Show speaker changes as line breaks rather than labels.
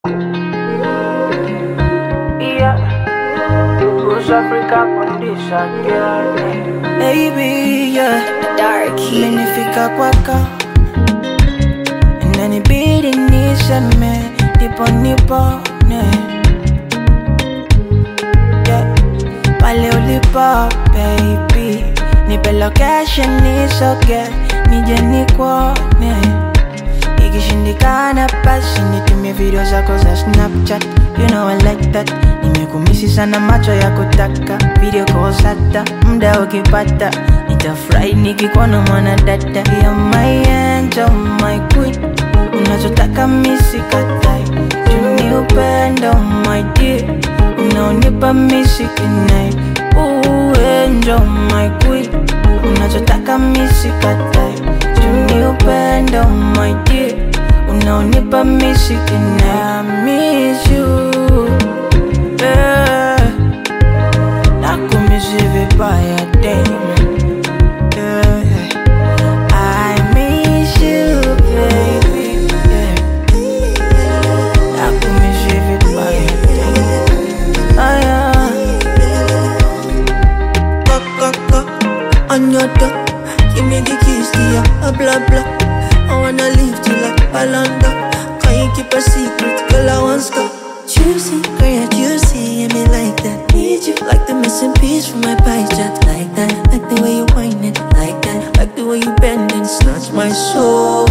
Yeah. Bruce Africa condition, girl.
Baby, yeah.
Darky.
Imenifika kwako inanibidi niseme ndipo nipone yeah. pale ulipo baby nipe location nisoge nije nikuone ikishindikana basi nitumie video zako za snapchat you know I like that nimekumisi sana macho ya kutaka video kosata mda ukipata nitafurahi nikikuona mwana dada ya my angel my queen unachotaka misikatai juni upendo my dear unaonipa misikinai uenjo my queen unachotaka misikatai juni upendo my dear unaonipa misikinai I miss you yeah. nakumisi vibaya damn yeah, yeah. I miss you, baby. Yeah. Nakumisi vibaya damn. Ah, yeah.
Go, go, go, on your door. Give me the keys to your uh, blah blah. I wanna live till like Balanda. Can you keep a secret, girl? I want to Juicy, girl, you're juicy, and me like that. Need you like the missing piece from my pie chart, like that. Like the way you whine it, like that. Like the way you bend and snatch my soul.